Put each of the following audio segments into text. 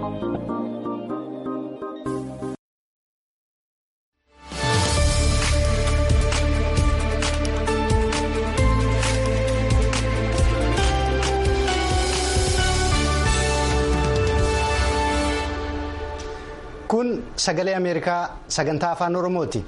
Kun sagalee Ameerikaa sagantaa afaan Oromooti.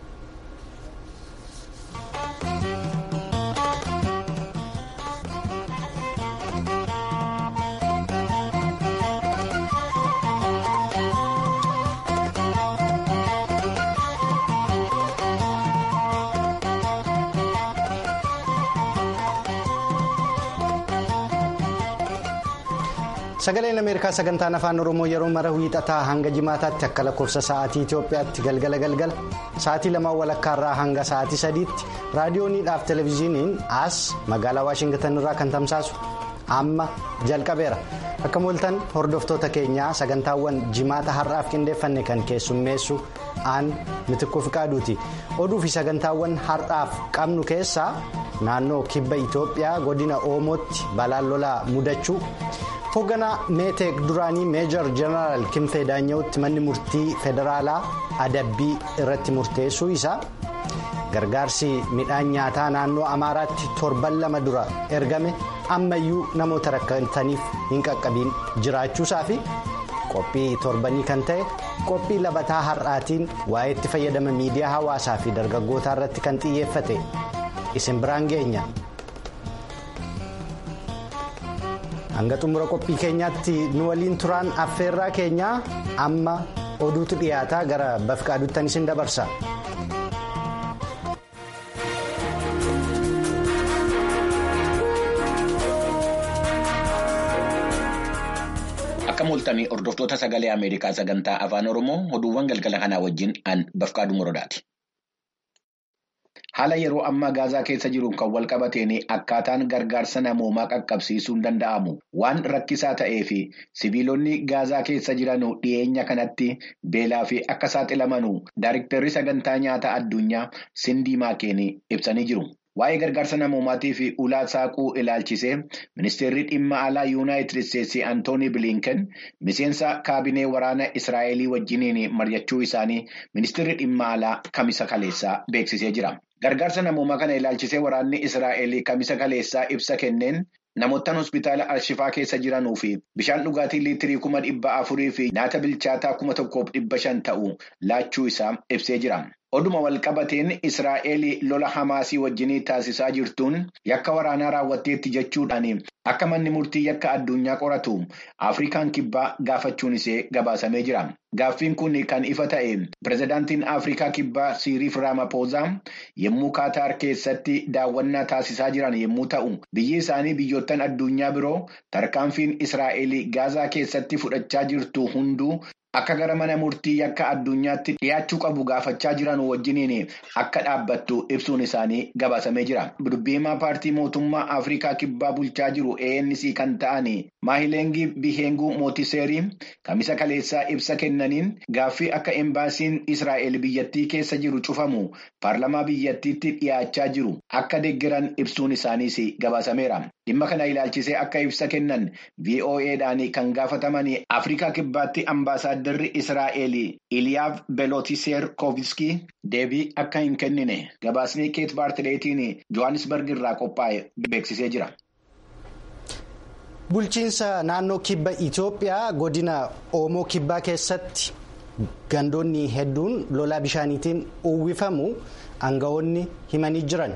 Sagaleen Ameerikaa sagantaan afaan Oromoo yeroo mara wiixataa hanga jimaataatti akka lakkoofsa sa'aatii Itoophiyaatti galgala galgala sa'aatii lamaan walakkaarraa hanga sa'aatii sadiitti raadiyooniidhaaf televezyiiniin as magaalaa Waashingitan irraa kan tamsaasu amma jalqabeera. Akka mooltan hordoftoota keenyaa sagantaawwan jimaata har'aaf qindeeffanne kan keessummeessu aan mitikkuu fiqaaduuti. Oduu fi sagantaawwan har'aaf qabnu keessaa naannoo kibba Itoophiyaa godina Oomootti balaan lolaa mudachuu. hoogganaa meeteek duraanii meejor jeneraal kimfee daanya'utti manni murtii federaalaa adabbii irratti murteessuu isaa gargaarsi midhaan nyaataa naannoo amaaraatti torban lama dura ergame ammayyuu namoota rakkataniif hin qaqqabiin jiraachuusaa fi qophii torbanii kan ta'e qophii labataa har'aatiin waa'ee itti fayyadama miidiyaa hawaasaa fi dargaggootaa irratti kan xiyyeeffate isin biraan geenya. hanga xumura qophii keenyaatti nu waliin turaan affeerraa keenyaa amma oduutu dhiyaataa gara bafqaaduuttan isin dabarsa. Akka mooltanii hordoftoota sagalee Ameerikaa sagantaa afaan Oromoo oduuwwan galgala kanaa wajjin an bafqaaduu muradaati. Haala yeroo ammaa gaazaa keessa jiruun kan wal qabateen akkaataan gargaarsa namoomaa qaqqabsiisuun danda'amu waan rakkisaa ta'ee fi sibiilonni gaazaa keessa jiran dhiyeenya kanatti beelaa fi akka saaxilamanu daayiriktarri sagantaa nyaataa addunyaa Sindii Maakeen ibsanii jiru. Waa'ee gargaarsa namoomaatii fi ulaa saaquu ilaalchisee ministeerri dhimma alaa yuunaayitid isteetsi Antoonii Bilinken miseensa kaabinee waraana Israa'elii wajjiniin mari'achuu isaanii ministeerri dhimma alaa kamisa kaleessaa beeksisee jira. Gargaarsa namoomaa kana ilaalchisee waraanni Israa'el kamisa kaleessaa ibsa kenneen namoottan hospitaala Alshifaa keessa jiranuu fi bishaan dhugaatii liitirii kuma dhibba afurii fi nyaata bilchaataa kuma tokkoof dhibba shan ta'u laachuu isaa ibsee jira. Oduma walqabateen Israa'el lola Hamaasii wajjinii taasisaa jirtuun yakka waraanaa raawwatteetti jechuudhaan akka manni murtii yakka addunyaa qoratu Afrikaan kibbaa gaafachuun ishee gabaasamee jira. Gaaffiin kun kan ifa ta'e pirezidaantiin Afrikaa kibbaa Siiriif Raamaphoozaa yommuu Kaataar keessatti daawwannaa taasisaa jiran yommuu ta'u, biyyi isaanii biyyoottan addunyaa biroo tarkaanfiin Israa'el Gaazaa keessatti fudhachaa jirtu hunduu. Akka gara mana murtii yakka addunyaatti dhiyaachuu qabu gaafachaa jiran wajjiniin akka dhaabbattu ibsuun isaanii gabaasamee jira. Dubbiimaa paartii mootummaa Afrikaa kibbaa bulchaa jiru ANC kan ta'an Maahileengi Bihenguu Mootiseerii kamisa kaleessaa ibsa kennaniin gaaffii akka embaasiin Israa'el biyyattii keessa jiru cufamu paarlamaa biyyattiitti dhiyaachaa jiru akka deeggaran ibsuun isaaniis gabaasameera. Dhimma kana ilaalchisee akka ibsa kennan VOA'dhaan kan gaafataman Afrikaa kibbaatti ambaasaaddarri Israa'el Iliyaaf Belootiseer Koviskii deebii akka hin kennine gabaasni Keet Baartileetiin Johannesburg irraa qophaa'e beeksisee jira. Bulchiinsa naannoo kibba Itoophiyaa godina Oomoo kibbaa keessatti gandoonni hedduun lolaa bishaaniitiin uwwifamu aangawoonni himanii jiran.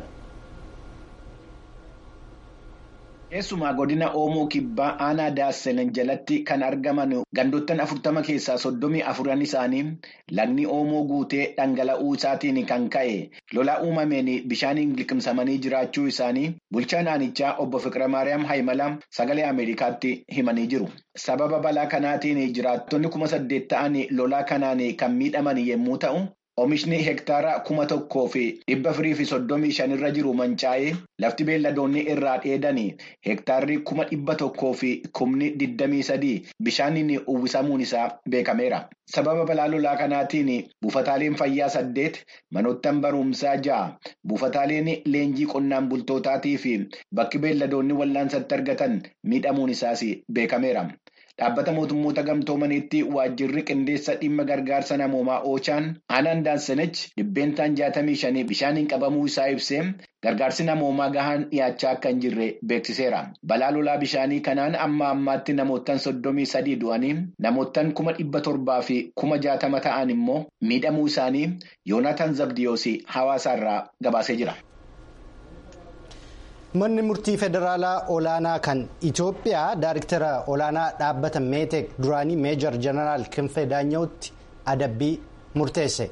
Keessumaa godina Oomoo kibbaa aanaa Daassenen jalatti kan argaman gandoottan afurtama keessaa soddomii afuran isaanii lagni Oomoo guutee dhangala'uu isaatiin kan ka'e lolaa uumameen bishaaniin liqimsamanii jiraachuu isaanii bulchaan aanichaa obbo Fiqiramaariyaam Haayimala sagalee Ameerikaatti himanii jiru. Sababa balaa kanaatiin jiraattonni kuma saddeet ta'an lolaa kanaan kan miidhaman yommuu ta'u. Oomishni hektaara kuma tokkoo fi dhibba afurii fi soddomii shanirra jiru mancaa'ee lafti beelladoonni irraa dheedanii hektaarri kuma dhibba tokkoo fi kumni digdamii sadii bishaaniin uwwisamuun isaa beekameera. Sababa balaa lolaa kanaatiin buufataaleen fayyaa saddeet manoottan barumsaa ja'a buufataaleen leenjii qonnaan bultootaatii fi bakki beelladoonni wal'aansatti argatan miidhamuun isaas beekameera. Dhaabbata mootummoota gamtoomaniitti waajjirri qindeessa dhimma gargaarsa namoomaa Oochaan aanaan Daansanech dhibbeentaan jaatamii shanii bishaaniin qabamuu isaa ibsee gargaarsi namoomaa gahaan dhiyaachaa akka hin jirre beeksiseera. Balaa lolaa bishaanii kanaan amma ammaatti namoottan soddomii sadii du'anii namoottan kuma dhibba torbaa fi kuma jaatama ta'an immoo miidhamuu isaanii Yoonaatan Zabdiyoos hawaasaarraa gabaasee jira. Manni murtii federaalaa olaanaa kan Itoophiyaa daariktara olaanaa dhaabbata meetek duraanii meejar jeneraal Kinfee Daanya'utti adabbii murteesse.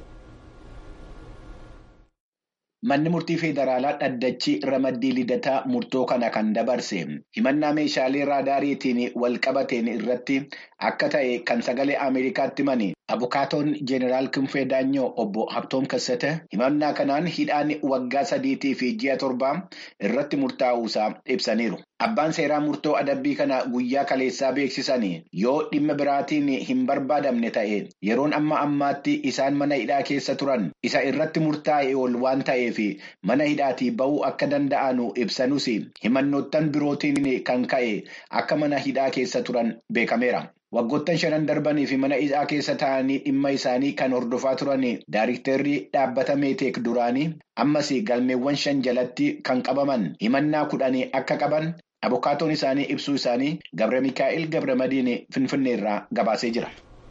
Manni murtii federaalaa dhaddachi ramaddii lidataa murtoo kana kan dabarse himannaa meeshaalee raadaariitiin wal qabateen irratti akka ta'e kan sagalee Ameerikaatti mani abukaatoon jeneraal Kinfee Daanyoo obbo Habtoom Kassate himannaa kanaan hidhaan waggaa sadiitii fi ji'a torbaa irratti murtaa'uusaa ibsaniiru. Abbaan seeraa murtoo adabbii kana guyyaa kaleessaa beeksisanii yoo dhimma biraatiin hin barbaadamne ta'e yeroon amma ammaatti isaan mana hidhaa keessa turan isa irratti murtaa'e ol waan ta'eef mana hidhaatii ba'uu akka danda'anu ibsanus himannoottan birootiin kan ka'e akka mana hidhaa keessa turan beekameera. Waggoottan shanan darbanii fi mana hidhaa keessa taa'anii dhimma isaanii kan hordofaa turan daariiktarri dhaabbata meeteek duraanii ammas galmeewwan shan jalatti kan qabaman himannaa kudhanii akka qaban abukaatoon isaanii ibsuu isaanii Gabra Mikaa'el Gabra Madiin Finfinneerraa gabaasee jira.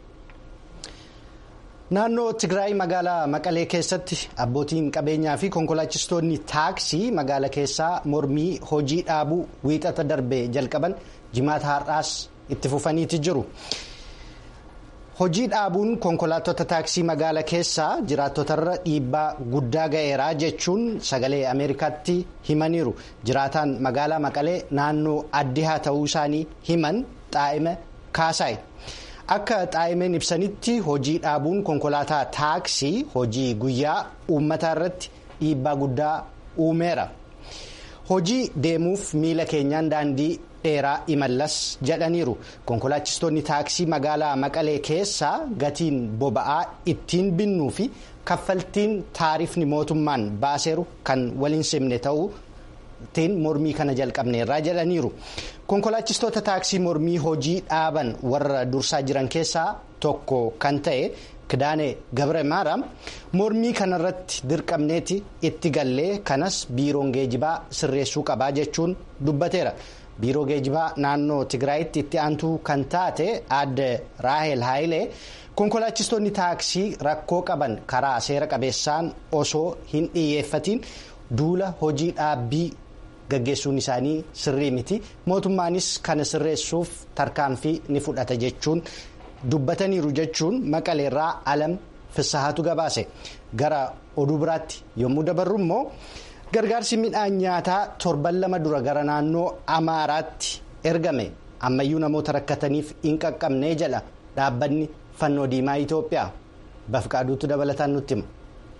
Naannoo Tigraay magaalaa Maqalee keessatti abbootiin qabeenyaa fi konkolaachistoonni taaksii magaalaa keessaa mormii hojii dhaabuu wiixata darbee jalqaban jimaata har'aas itti fufaniiti jiru. Hojii dhaabuun konkolaattota taaksii magaalaa keessaa jiraattotarra dhiibbaa guddaa ga'eeraa jechuun sagalee Ameerikaatti himaniiru. Jiraataan magaalaa Maqalee naannoo addi haa ta'uu isaanii himan xaa'ime kaasaay. Akka xaa'imeen ibsanitti hojii dhaabuun konkolaataa taaksii hojii guyyaa uummataa irratti dhiibbaa guddaa uumeera. Hojii deemuuf miila keenyaan daandii dheeraa imallas jedhaniiru. Konkolaachistoonni taaksii magaalaa Maqalee keessaa gatiin boba'aa ittiin binnuu fi kaffaltiin taarifni mootummaan baaseeru kan waliin simne ta'uutiin mormii kana jalqabneerraa jedhaniiru. Konkolaachistoota taaksii mormii hojii dhaaban warra dursaa jiran keessaa tokko kan ta'e Kidaanee Gabre Maaraam mormii kanarratti dirqamneeti itti gallee kanas biiroon geejibaa sirreessuu qabaa jechuun dubbateera. Biiroo geejibaa naannoo Tigraayitti itti aantuu kan taate aadde Raahel Haayilee konkolaachistoonni taaksii rakkoo qaban karaa seera qabeessaan osoo hin dhiyyeeffatiin duula hojii dhaabbii. gaggeessuun isaanii sirrii miti mootummaanis kana sirreessuuf tarkaanfii ni fudhata jechuun dubbataniiru jechuun maqaleerraa alam fissahatu gabaase gara oduu biraatti yommuu dabarru immoo gargaarsi midhaan nyaataa torban lama dura gara naannoo amaaraatti ergame ammayyuu namoota rakkataniif hin qaqqabnee jedha dhaabbanni fannoo diimaa itoophiyaa bafqaaduutu dabalataan nutti hima.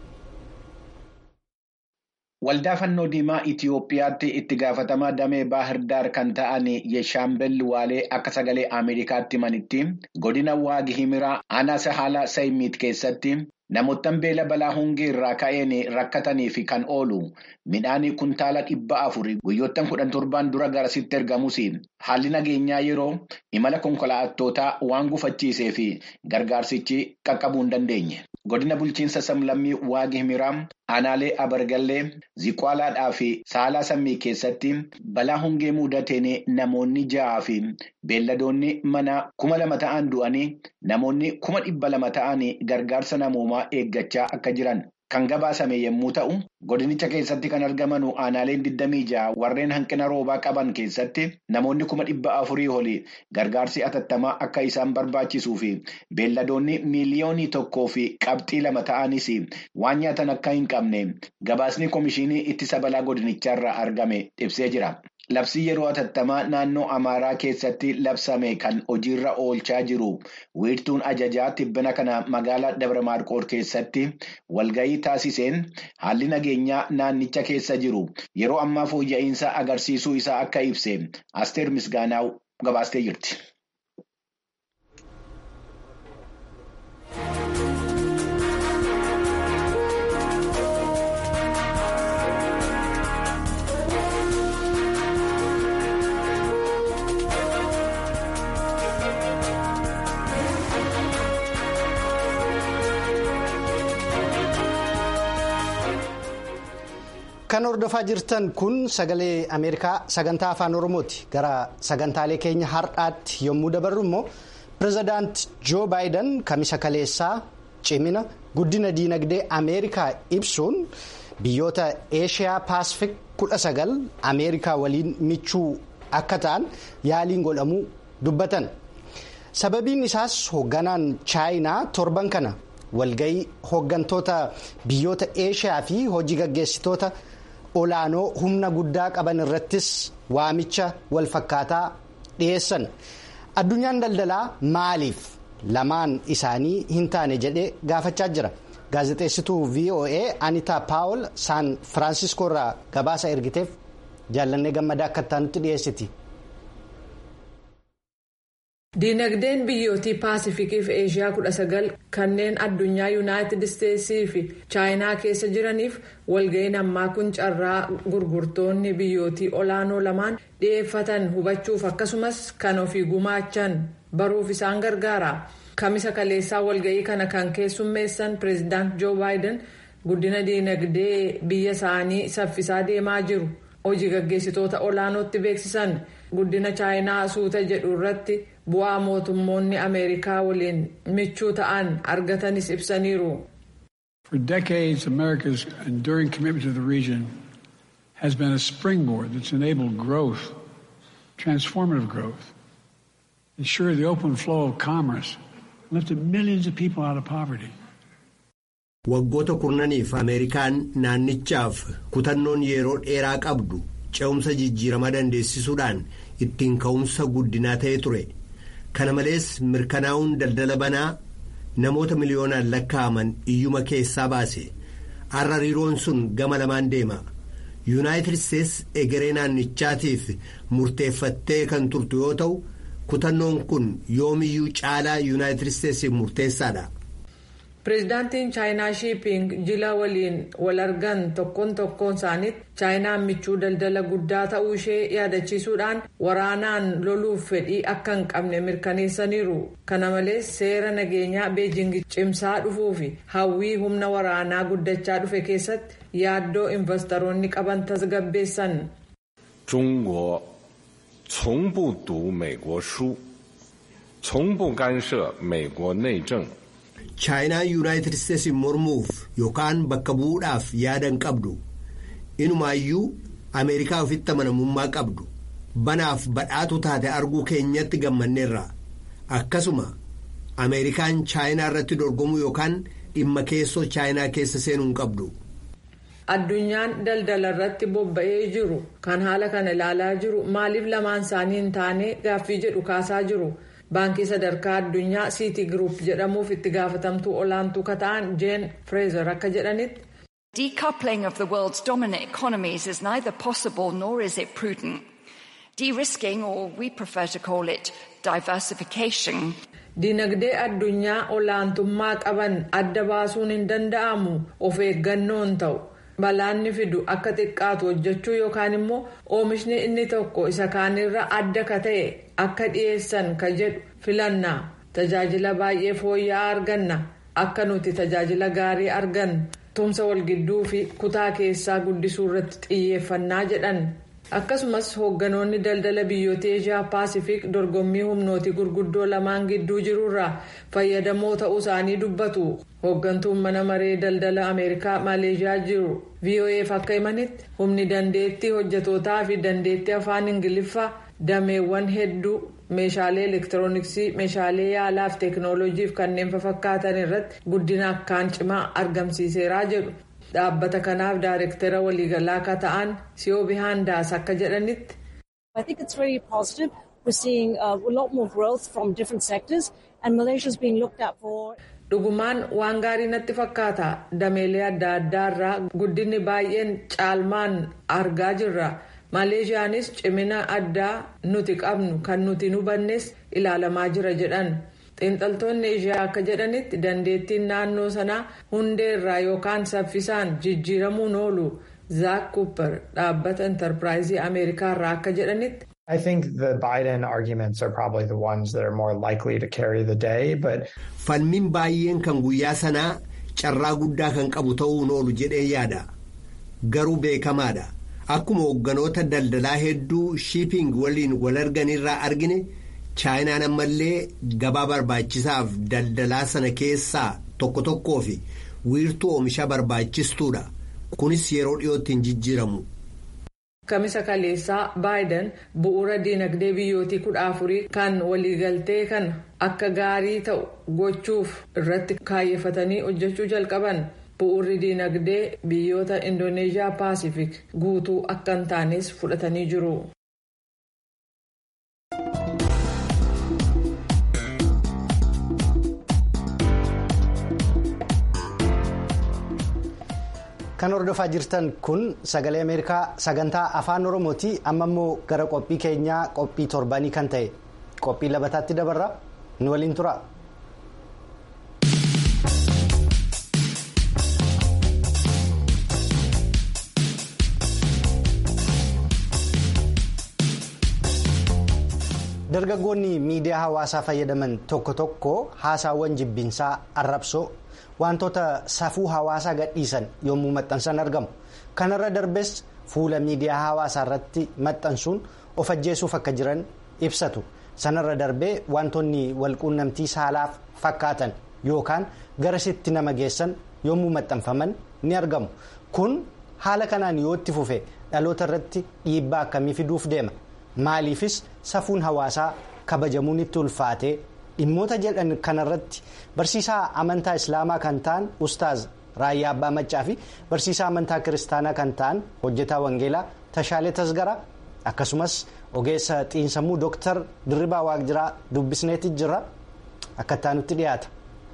Waldaa fannoo diimaa Itiyoophiyaatti itti gaafatamaa damee Baahirdaar kan ta'an Yeshaambel Waalee akka sagalee Ameerikaatti himanitti godina Waagi Himiraa aanaa Sahaala Sayimiit keessatti namoottan beela balaa hongee irraa ka'een rakkataniif kan oolu midhaan kuntaala dhibba afuri guyyoottan kudhan torbaan dura garasitti ergamus haalli nageenyaa yeroo imala konkolaattootaa waan gufachiisee fi gargaarsichi qaqqabuu hin dandeenye. Godina bulchiinsa samlammii Waagi Himiraa aanaalee Abargallee Ziqaalaadhaa fi Saalaa Sammii keessatti balaa hongee mudateen namoonni ja'aa fi beelladoonni mana kuma lama ta'an du'anii namoonni kuma dhibba lama ta'an gargaarsa namoomaa eeggachaa akka jiran kan gabaasame yommuu ta'u godinicha keessatti kan argaman aanaaleen 26 warreen hanqina roobaa qaban keessatti namoonni kuma dhibba afurii olii gargaarsi atattamaa akka isaan barbaachisuu fi beelladoonni miiliyoonii tokkoo fi qabxii lama ta'anis waan nyaatan akka hin qabne gabaasni komishinii ittisa balaa godinicharraa argame ibsee jira. Labsii yeroo atattamaa naannoo Amaaraa keessatti labsame kan hojiirra oolchaa jiru wiirtuun ajajaa tibbina kana magaalaa Dabra Maarqoor keessatti walgahii taasiseen haalli nageenyaa naannicha keessa jiru yeroo ammaa fooyya'insa agarsiisuu isaa akka ibse Asteer Misgaanaaw gabaastee jirti. kan hordofaa jirtan kun sagalee ameerikaa sagantaa afaan oromooti gara sagantaalee keenya har'aatti yommuu dabarru immoo pirezidaant joo baayiden kamisa kaleessaa cimina guddina diinagdee ameerikaa ibsuun biyyoota eeshiyaa paasifik kudha sagal ameerikaa waliin michuu akka ta'an yaaliin godhamuu dubbatan sababiin isaas hoogganaan chaayinaa torban kana walgayii hooggantoota biyyoota eeshiyaa fi hojii gaggeessitoota olaanoo humna guddaa qaban irrattis waamicha walfakkaataa dhiyeessan addunyaan daldalaa maaliif lamaan isaanii hin taane jedhee gaafachaa jira gaazexeessituu voa anitaa paawul saan firaansiskoo irraa gabaasa ergiteef jaallannee gammadaa akka taanutti dhiyeessiti. diinagdeen biyyootii paasifikii fi eeshiyaa kudha sagal kanneen addunyaa yuunaayitid isteetsii fi chaayinaa keessa jiraniif walga'iin ammaa kun carraa gurgurtoonni biyyootii olaanoo lamaan dhiyeeffatan hubachuuf akkasumas kan ofii gumaachan baruuf isaan gargaara kamisa kaleessaa walga'ii kana kan keessummeessan pireezidaant joo baayiden guddina diinagdee biyya isaanii saffisaa deemaa jiru hojii gaggeessitoota olaanootti beeksisan guddina chaayinaa suuta jedhu irratti. bu'aa mootummoonni ameerikaa waliin michuu ta'an argatanis ibsaniiru. For decades, America's enduring commitment to the region has been a springboard that's enabled growth, transformative growth, ensured the open flow of commerce, and lifted millions of people out of poverty. Waggoota kurnaniif Ameerikaan naannichaaf kutannoon yeroo dheeraa qabdu ce'umsa jijjiirama dandeessisuudhaan ittiin ka'umsa guddinaa ta'ee ture. kana malees mirkanaa'uun daldala banaa namoota miliyoonaan lakkaa'aman iyyuma keessaa baase har'a hariiroon sun gama lamaan deema yuunaayitid isteetsi egeree naannichaatiif murteeffattee kan turtu yoo ta'u kutannoon kun yoomiyyuu caalaa yuunaayitid isteetsiif murteessaadha. pireezidaantiin chaayinaa shiiping jila waliin wal argan tokkoon tokkoon isaaniitti chaayinaan michuu daldala guddaa ta'uu ishee yaadachiisuudhaan waraanaan loluuf fedhii akka hin qabne mirkaneessaniiru kana malees seera nageenyaa beejing cimsaa dhufuu fi hawwii humna waraanaa guddachaa dhufe keessatti yaaddoo investoroonni qaban tasgabbeessan. 中国从不读美国书，从不干涉美国内政。 chaayinaan yuunaayitid isteetsi mormuuf yookaan bakka bu'uudhaaf yaada hin qabdu inumaayyuu ameerikaa ofitti amanamummaa qabdu banaaf badhaatu taate arguu keenyatti gammanneerra akkasuma ameerikaan chaayinaa irratti dorgomuu yookaan dhimma keessoo chaayinaa keessa seenuu hin qabdu. addunyaan daldala irratti bobba'ee jiru kan haala kana ilaalaa jiru maaliif lamaan isaanii hin taane gaaffii jedhu kaasaa jiru. baankii sadarkaa addunyaa siiti giruup jedhamuuf itti gaafatamtuu olaantuu kata'an jeen fireezer akka jedhanitti. Decoupling of the world's dominant economies is neither possible nor is it prudent. De-risking, or we prefer to call it diversification. Dinagdee addunyaa olaantummaa qaban adda baasuun hin danda'amu of eeggannoon ta'u. balaanni fidu akka xiqqaatu hojjechuu yookaan immoo oomishni inni tokko isa kaanirra adda ka ta'e akka dhiyeessan ka jedhu filannaa tajaajila baay'ee fooyya'aa arganna akka nuti tajaajila gaarii argan tumsa walgidduu fi kutaa keessaa guddisuu irratti xiyyeeffannaa jedhan akkasumas hoogganoonni daldala biyyoota eeshiyaa paasifik dorgommii humnooti gurguddoo lamaan gidduu jirurraa fayyadamoo ta'uu isaanii dubbatu hooggantuun mana maree daldala ameerikaa maaleeshiyaa jiru voaf akka himanitti humni dandeettii hojjetootaa fi dandeettii afaan ingiliffaa dameewwan hedduu meeshaalee elektirooniksii meeshaalee yaalaa fi teeknooloojiif kanneen fakkaatan irratti guddina akkaan cimaa argamsiiseeraa jedhu. dhaabbata kanaaf daayirektara waliigalaa akka ta'an siyoo bihaandaas akka jedhanitti. I think it's very positive. We're seeing uh, a lot more growth from different sectors and Malaysia is being looked at for. Dhugumaan waan gaarii natti fakkaata dameelee adda addaa irraa guddinni baay'een caalmaan argaa jirra. Maleeshiyaanis cimina addaa nuti qabnu kan nuti hubannes ilaalamaa jira jedhan. xiinxaltoonni ishee akka jedhanitti dandeettiin naannoo sanaa hundeerraa yookaan saffisaan jijjiiramuun oolu zaak kuupper dhaabbata intarpiraayizii ameerikaa irraa akka jedhanitti. I think the Biden arguments are probably the ones that are more likely to carry the day, but. Falmiin baay'een kan guyyaa sanaa carraa guddaa kan qabu ta'uun oolu jedhee yaada. garuu beekamaadha akkuma hoogganoota daldalaa hedduu shiiping waliin wal arganirraa argine chaayinaan ammallee gabaa barbaachisaaf daldalaa sana keessaa tokko tokkoo fi wiirtuu oomishaa barbaachistuudha kunis yeroo dhiyootti hin jijjiiramu. Kamisa kaleessaa baayiden bu'uura diinagdee biyyootii kudha afurii kan waliigaltee kana akka gaarii ta'u gochuuf irratti kaayeffatanii hojjechuu jalqaban bu'uurri diinagdee biyyoota indoneeshiyaa paasifik guutuu akka hin taanes fudhatanii jiru. kan hordofaa jirtan kun sagalee ameerikaa sagantaa afaan oromooti amma immoo gara qophii keenyaa qophii torbanii kan ta'e qophii labataatti dabarra nu waliin tura. dargaggoonni miidiyaa hawaasaa fayyadaman tokko tokko haasaawwan jibbinsaa arrabsoo. wantoota safuu hawaasaa gadhiisan yommuu maxxansan argamu kanarra darbes fuula miidiyaa hawaasaa irratti maxxansuun of ajjeesuuf akka jiran ibsatu sanarra darbee wantoonni walquunnamtii saalaaf fakkaatan yookaan garasitti nama geessan yommuu maxxanfaman ni argamu kun haala kanaan yoo itti fufe dhaloota irratti dhiibbaa akkamii fiduuf deema maaliifis safuun hawaasaa kabajamuun itti ulfaatee. dhimmoota jedhan kanarratti barsiisaa amantaa islaamaa kan ta'an ustaaz raayyaa abbaa maccaa fi barsiisaa amantaa kiristaanaa kan ta'an hojjetaa wangeelaa tashaalee tasgaraa akkasumas ogeessa xiinsammuu dooktar dirribaa waaqjiraa dubbisneetti jira akka taanutti dhiyaata.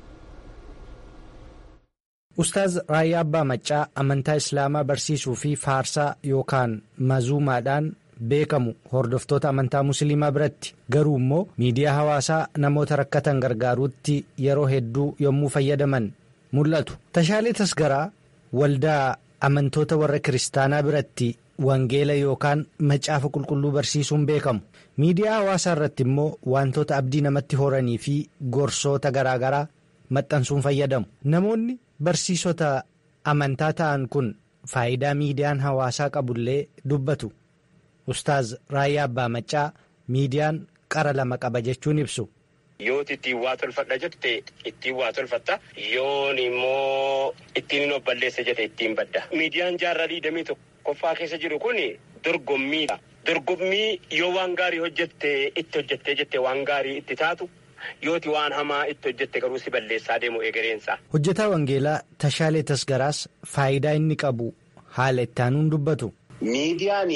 ustaaz raayyaa abbaa maccaa amantaa islaamaa barsiisuu fi faarsaa yookaan mazuumaadhaan. beekamu hordoftoota amantaa musliimaa biratti garuu immoo miidiyaa hawaasaa namoota rakkatan gargaaruutti yeroo hedduu yommuu fayyadaman mul'atu tashaalee tasgaraa waldaa amantoota warra kiristaanaa biratti wangeela yookaan macaafa qulqulluu barsiisuun beekamu miidiyaa hawaasaa irratti immoo wantoota abdii namatti horanii fi gorsoota garaagaraa maxxansuun fayyadamu namoonni barsiisota amantaa ta'an kun faayidaa miidiyaan hawaasaa qabullee dubbatu. Ustaaz Raayyaa Abbaa Maccaa miidiyaan qara lama qaba jechuun ibsu. Yooti ittiin waa tolfadha jette ittiin waa tolfatta yoon immoo ittiin hin balleessa jette ittiin badda. Miidiyaan jaarraa digdamii tokkoffaa keessa jiru kun dorgommiidha. Dorgommii yoo waan gaarii hojjette itti hojjettee jette waan gaarii itti taatu yooti waan hamaa itti hojjette garuu si balleessaa deemu egereensa. Hojjetaa Wangeelaa Tashaalee Tasgaraas faayidaa inni qabu haala itti aanuun dubbatu. Miidiyaan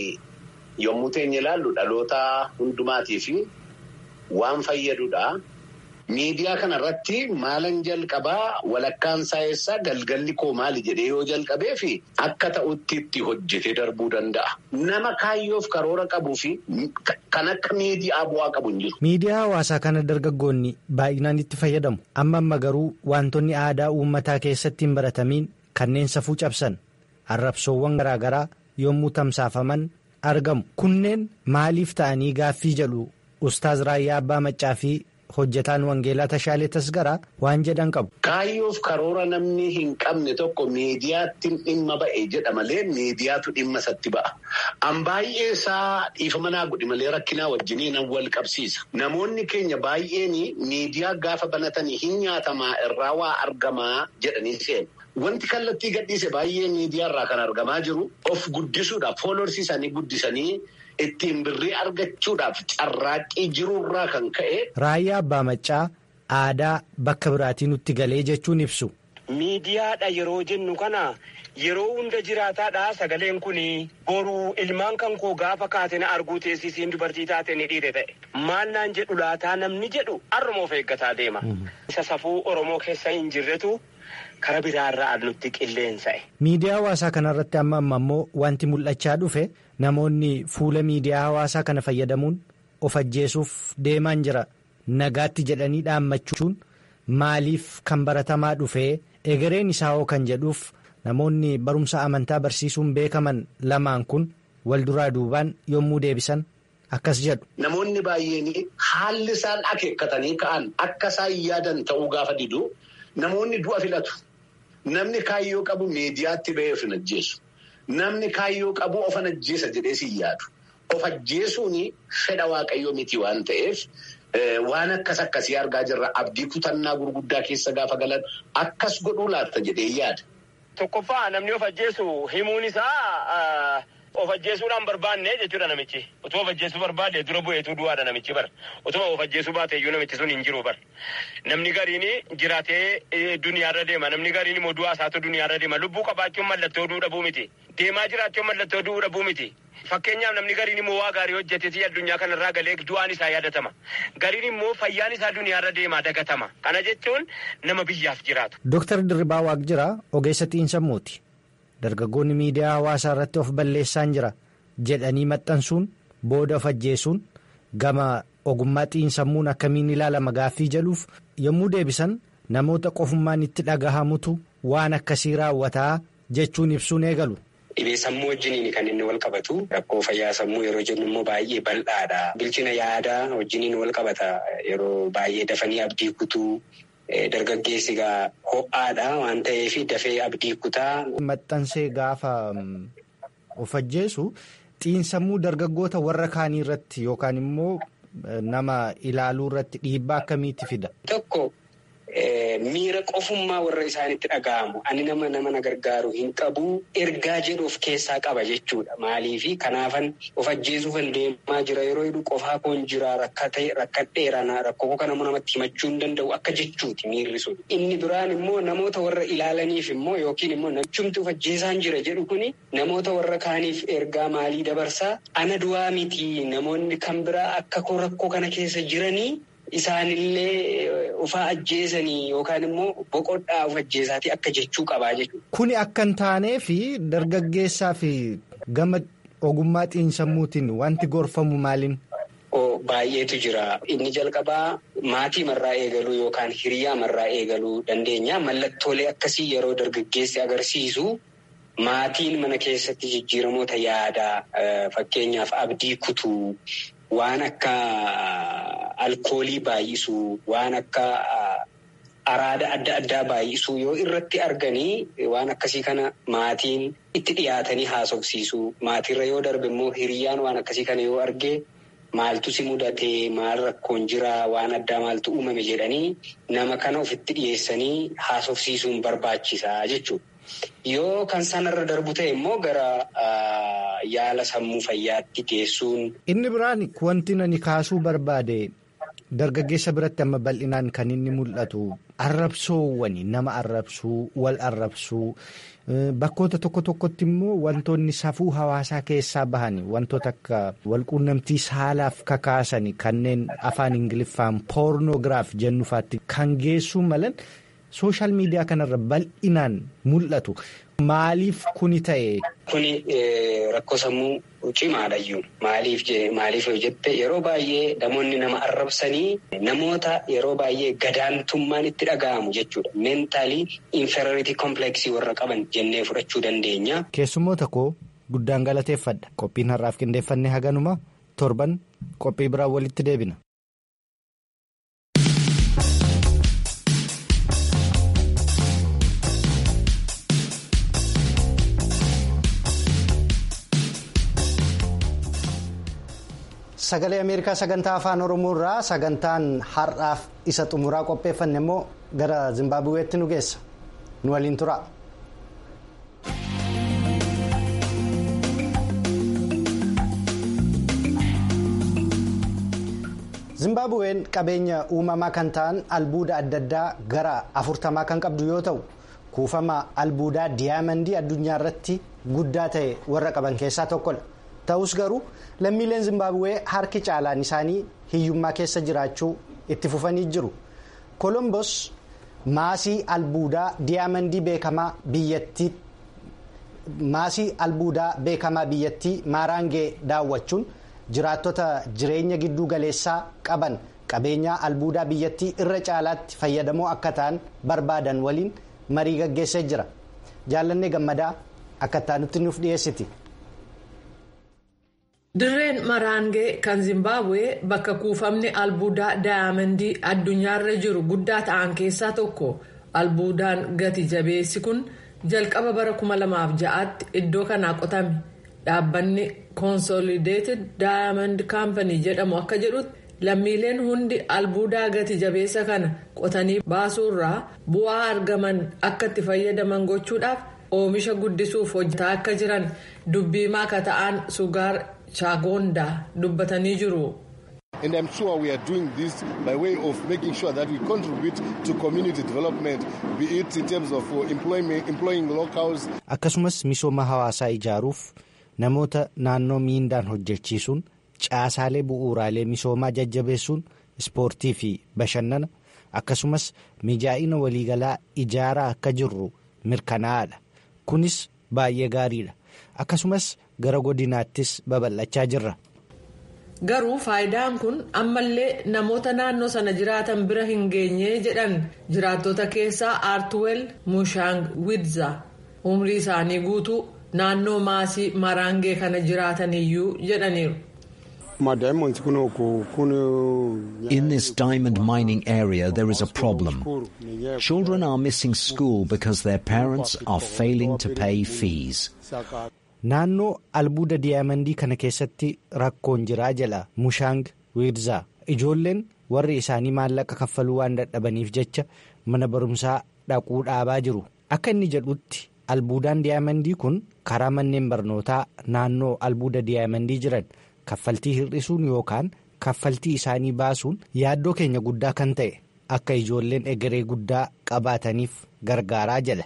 yommuu teenya ilaallu dhaloota hundumaatiif waan fayyadudha. Miidiyaa kanarratti maalan jalqabaa walakkaan saayessaa galgalli koo maali jedhee yoo jalqabee fi akka ta'utti itti hojjetee darbuu danda'a. Nama kaayyoof karoora qabuu fi kan akka miidiyaa bu'aa qabu hin jiru. Miidiyaa hawaasaa kana dargaggoonni baay'inaan itti fayyadamu. Amma amma garuu wantoonni aadaa uummataa keessatti hin baratamiin kanneen safuu cabsan arrabsoowwan garaagaraa yommuu tamsaafaman argamu. Kunneen maaliif ta'anii gaaffii jedhu Ustaaz Raayyaa Abbaa Maccaa fi hojjetaan Wangeelaa Tashaalee Tasgaraa waan jedhan qabu. Kaayyoof karoora namni hin qabne tokko miidiyaatti dhimma ba'e jedha malee miidiyaatu dhimma isatti ba'a. An baay'ee isaa dhiifama naa godhi malee rakkinaa wajjiniin wal qabsiisa. Namoonni keenya baay'een miidiyaa gaafa banatanii hin nyaatamaa irraa waa argamaa jedhanii seenu. Wanti kallattii gadhiise baay'ee miidiyaa irraa kan argamaa jiru of guddisuudhaaf fooloorsii isaanii guddisanii ittiin birrii argachuudhaaf carraaqqii jirurraa kan ka'e. Raayyaa Abbaa Maccaa aadaa bakka biraatii nutti galee jechuun ibsu. Miidiyaadha yeroo jennu kana yeroo hunda jiraataadha sagaleen kun boruu ilmaan kan koo gaafa kaate na arguu teessisiin dubartii taate ni dhiire ta'e. Maal naan jedhu laataa namni jedhu har'umoof eeggataa deema. Isa safuu Oromoo keessa hin jirretu. Kara biraarraa nutti qilleensa'e. Miidiyaa hawaasaa kanarratti amma amma immoo wanti mul'achaa dhufe namoonni fuula miidiyaa hawaasaa kana fayyadamuun of ajjeesuuf deemaan jira. Nagaatti jedhanii dhaammachuun maaliif kan baratamaa dhufee egereen isaa hoo kan jedhuuf namoonni barumsa amantaa barsiisuun beekaman lamaan kun wal duraa duubaan yommuu deebisan akkas jedhu. Namoonni baay'een haalli isaan akeekkatanii ka'an akka isaan yaadan ta'uu gaafa didu namoonni du'a filatu. Namni kaayyoo qabu miidiyaatti ba'ee of hin ajjeesu. namni kaayyoo qabu ofan ajjeesa jedhee si yaadu. Of ajjeesuun fedha waaqayyoo miti waan ta'eef waan akkas akkasii argaa jirra. Abdii kutannaa gurguddaa keessa gaafa galan akkas godhuu laatta jedhee yaada. Tokkoffaa namni of ajjeesu himuun isaa of ajjeesuudhaan barbaanne jechuudha namichi. Otoo of ajjeesuu barbaade dura bu'eetu du'aadha namichi bar. Otoo of ajjeesuu baate iyyuu namichi sun hin jiru bar. Namni gariin jiraatee duniyaarra deema. Namni gariin immoo du'aa isaatu duniyaarra deema. Lubbuu qabaachuun mallattoo du'uu dhabuu miti. Deemaa jiraachuun mallattoo du'uu dhabuu miti. Fakkeenyaaf namni gariin immoo waa gaarii hojjetee addunyaa kanarraa galee du'aan isaa yaadatama. Gariin immoo fayyaan isaa duniyaarra deemaa dagatama. Kana jechuun nama biyyaaf jiraatu. Dooktar Dirribaa Waaqjiraa ogeessa xiinsammuuti. Dargaggoonni miidiyaa hawaasaa irratti of balleessaan jira jedhanii maxxansuun booda of ajjeesuun gama ogummaa xiinsammuun akkamiin ilaalama gaaffii jedhuuf yommuu deebisan namoota qofummaan itti dhagahamutu waan akkasii raawwataa jechuun ibsuun eegalu. Dhibee sammuu wajjiniin kan inni wal qabatu rakkoo fayyaa sammuu yeroo jennu immoo baay'ee bal'aadha. Bilchina yaadaa wajjiniin wal qabata yeroo baay'ee dafanii abdii kutuu. Dargaggeessi egaa ho'aadha waan ta'eef dafee abdii kutaa. Maxxansee gaafa of ajjeesu xiinsammuu dargaggoota warra kaanii irratti yookaan immoo nama ilaaluu irratti dhiibbaa akkamiitti fida? Tokko miira qofummaa warra isaanitti dhaga'amu ani nama nama na gargaaru hin qabu ergaa jedhu of keessaa qaba jechuudha maaliifi kanaafan of ajjeesuufan deemaa jira yeroo jedhu qofaa koon jira rakkadheera rakkoo kana namatti himachuu hin danda'u akka jechuuti miirri sun inni biraan immoo namoota warra ilaalaniif immoo yookiin immoo namichumti of ajjeesaan jira jedhu kuni namoota warra kaaniif ergaa maalii dabarsaa ana du'aa miti namoonni kan biraa akka koo rakkoo kana keessa jiranii. Isaanillee ufaa ajjeesanii yookaan immoo boqodhaa of ajjeesaatii akka jechuu qabaa jechuudha. Kuni akka hin taanee fi dargaggeessaa fi gama ogummaa xiinsammuutiin wanti gorfamu maaliin? Baay'eetu jira. Inni jalqabaa maatii marraa eegaluu yookaan hiriyaa marraa eegaluu dandeenya. Mallattoolee akkasii yeroo dargaggeessi agarsiisu maatiin mana keessatti jijjiiramoota yaadaa fakkeenyaaf abdii kutuu. Waan akka alkoolii baay'isuu waan akka araada adda addaa baay'isuu yoo irratti arganii waan akkasii kana maatiin itti dhiyaatanii haasofsiisuu maatiirra yoo darbe immoo hiriyyaan waan akkasii kana yoo arge maaltu si mudatee maal rakkoon jiraa waan addaa maaltu uumame jedhanii nama kana ofitti dhiyeessanii haasofsiisuun barbaachisaa jechuudha. Yoo kan sanarra darbu ta'e immoo gara yaala sammuu fayyaatti geessuun. Inni biraan wanti nani kaasuu barbaade dargaggeessa biratti amma bal'inaan kan inni mul'atu arrabsoowwani nama arrabsuu wal arrabsuu bakkoota tokko tokkotti immoo wantoonni safuu hawaasaa keessaa bahani wantoota akka walquunnamtii saalaaf kakaasani kanneen afaan ingiliffaan poornoogiraaf jennufaatti kan geessuu malan. Sooshaal miidiyaa kanarra bal'inaan mul'atu. Maaliif kuni ta'e? Kuni rakkoo sammuu cimaadhayyuu. Maaliif maaliif yoo jette yeroo baay'ee namoonni nama arrabsanii namoota yeroo baay'ee gadaantummaan itti dhaga'amu jechuudha. Meentaalii inferiority kompleksii warra qaban jennee fudhachuu dandeenya. Keessummoota koo guddaan galateeffadha. Qophiin har'aaf qindeeffanne haganuma torban qophii biraan walitti deebina. Sagalee Ameerikaa sagantaa afaan Oromoo irraa sagantaan har'aaf isa xumuraa qopheeffanne immoo gara Zimbaabuweetti nu geessa. Nu waliin tura. Zimbaabuween qabeenya uumamaa kan ta'an albuuda adda addaa gara afurtamaa kan qabdu yoo ta'u kuufama albuudaa diyaamandii addunyaa irratti guddaa ta'e warra qaban keessaa tokkodha. Ta'us garuu lammiileen Zimbaabuwee harki caalaan isaanii hiyyummaa keessa jiraachuu itti fufanii jiru. Kolombos maasii albuudaa diyaamandii beekamaa biyyattii maasii albuudaa beekamaa biyyattii maaraangee daawwachuun jiraattota jireenya gidduu galeessaa qaban qabeenyaa albuudaa biyyattii irra caalaatti fayyadamoo akka ta'an barbaadan waliin marii gaggeessee jira. Jaallannee gammadaa akka ta'anutti nuuf dhiyeessiti. Dirreen Maraangee kan Zimbaabuwee bakka kuufamni albuudaa daayamandii addunyaarra jiru guddaa ta'an keessaa tokko albuudaan gati jabeessi kun jalqaba bara 2006tti iddoo kanaa qotame dhaabbanni consolidated diamond company jedhamu akka jedhutti lammiileen hundi albuudaa gati jabeessa kana qotanii baasuurraa bu'aa argaman akka itti fayyadaman gochuudhaaf oomisha guddisuuf hojjetaa akka jiran dubbiimaa akka ta'an sugaar chaagoondaa dubbatanii jiru. And I'm sure we are doing this by way of making sure that we contribute to community development, be it in terms of employing locals. Akkasumas misooma hawaasaa ijaaruuf namoota naannoo miindaan hojjechiisuun caasaalee bu'uuraalee misoomaa jajjabeessuun ispoortii fi bashannana akkasumas mijaa'ina waliigalaa ijaaraa akka jirru mirkanaa'aadha. Kunis baay'ee gaariidha. Akkasumas gara godinaattis babal'achaa jirra. garuu faayidaan kun ammallee namoota naannoo sana jiraatan bira hin geenye jedhan jiraattota keessaa aartuwel mushaang widza umrii isaanii guutuu naannoo maasii maraangee kana jiraataniyyuu jedhaniiru. In this diamond mining area, there is a problem. Children are missing school because their parents are failing to pay fees. Naannoo albuuda diyaamandii kana keessatti rakkoon jiraa jala mushaang wiirzaa ijoolleen warri isaanii maallaqa kaffaluu waan dadhabaniif jecha mana barumsaa dhaquu dhaabaa jiru akka inni jedhutti albuudaan diyaamandii kun karaa manneen barnootaa naannoo albuuda diyaamandii jiran kaffaltii hir'isuun yookaan kaffaltii isaanii baasuun yaaddoo keenya guddaa kan ta'e akka ijoolleen egeree guddaa qabaataniif gargaaraa jala.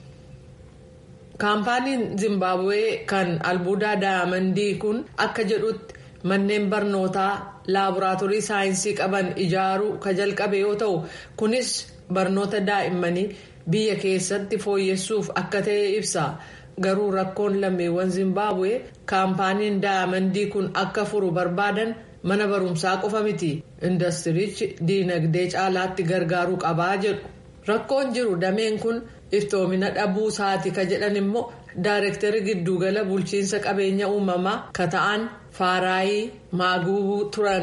kaampaaniin zimbabwee kan albuudaa daayamandii kun akka jedhutti manneen barnootaa laaboraatoorii saayinsii qaban ijaaruu ka jalqabe yoo ta'u kunis barnoota daa'immanii biyya keessatti fooyyessuuf akka ta'e ibsa garuu rakkoon lammiiwwan zimbabwee kaampaaniin daayamandii kun akka furu barbaadan mana barumsaa qofa miti indastiriichi diinagdee caalaatti gargaaruu qabaa jedhu rakkoon jiru dameen kun. iftoomina dhabuu isaati ka jedhan immoo daayirektari giddugala bulchiinsa qabeenya uumamaa ka ta'an faaraayii maaguu turan.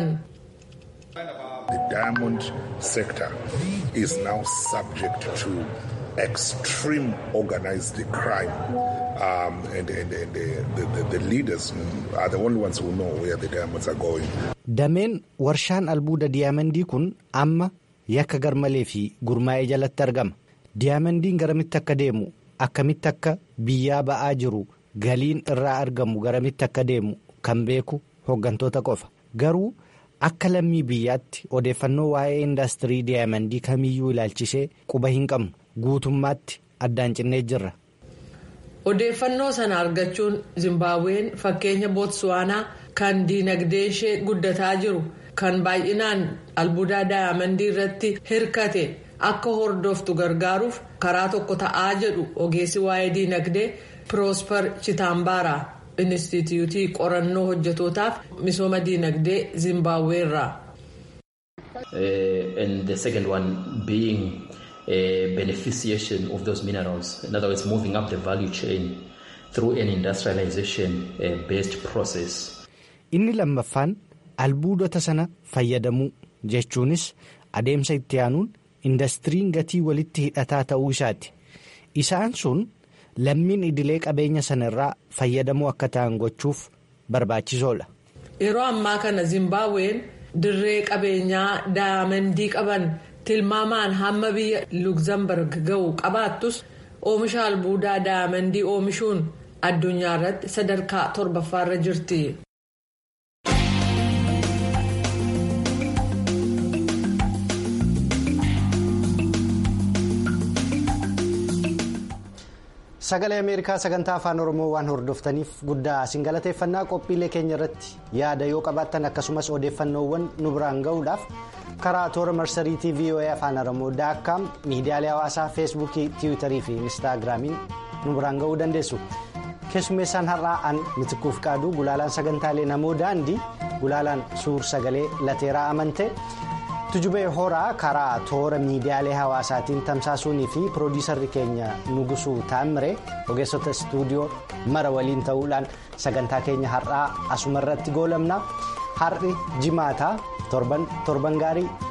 The diamond sector is now subject to extreme organized crime. Um, and and, and the, the, the leaders are the only ones who know where the diamonds are going. Dameen warshaan albuuda diyaamandii kun amma yakka garmalee fi gurmaa'ee jalatti argama. Diyaamandiin garamitti akka deemu akkamitti akka biyyaa ba'aa jiru galiin irraa argamu garamitti akka deemu kan beeku hooggantoota qofa garuu akka lammii biyyaatti odeeffannoo waa'ee indaastirii diyaamandii kamiyyuu ilaalchisee quba hin qabnu guutummaatti addaan cinnee jirra. Odeeffannoo sana argachuun Zimbabween fakkeenya Bootsuwaanaa kan diinagdee ishee guddataa jiru kan baay'inaan albuudaa daayamandii irratti hirkate. akka hordoftu gargaaruuf karaa tokko ta'aa jedhu ogeessi waa'ee diinagdee piroosper chitaambaara inistituutii qorannoo hojjetootaaf misooma diinagdee zimbaaweerraa. and the second one being a beneficiation of those minerals in other words moving up the value chain through an industrialization uh, based process. inni lammaffaan albuudota sana fayyadamuu jechuunis adeemsa itti aanuun. indastiriin gatii walitti hidhataa ta'uu isaati isaan sun lammiin idilee qabeenya sana irraa fayyadamuu akka ta'an gochuuf barbaachisoodha. yeroo ammaa kana zimbabween dirree qabeenyaa daayamandii qaban tilmaamaan hamma biyya lugzamburg ga'u qabaattus oomisha albuudaa daayamandii oomishuun addunyaa irratti sadarkaa torbaffaarra jirti. sagalee ameerikaa sagantaa afaan oromoo waan hordoftaniif guddaa isin galateeffannaa qophiilee keenya irratti yaada yoo qabaattan akkasumas odeeffannoowwan nu biraan ga'uudhaaf karaa toora marsariitii voa afaan oromoo daakkaam miidiyaalee hawaasaa feesbuukii tiwiitarii fi inistaagiraamiin nu biraan ga'uu dandeessu keessummeessaan har'aa an mitikuuf qaaduu gulaalaan sagantaalee namoo daandii gulaalaan suur sagalee lateeraa amante. tujubee horaa karaa toora miidiyaalee hawaasaatiin tamsaasuunii fi piroodiisarri keenya nugusuu taammire ogeessota istuudiyoo mara waliin ta'uudhaan sagantaa keenya har'aa asuma irratti goolabna har'i jimaataa torban gaarii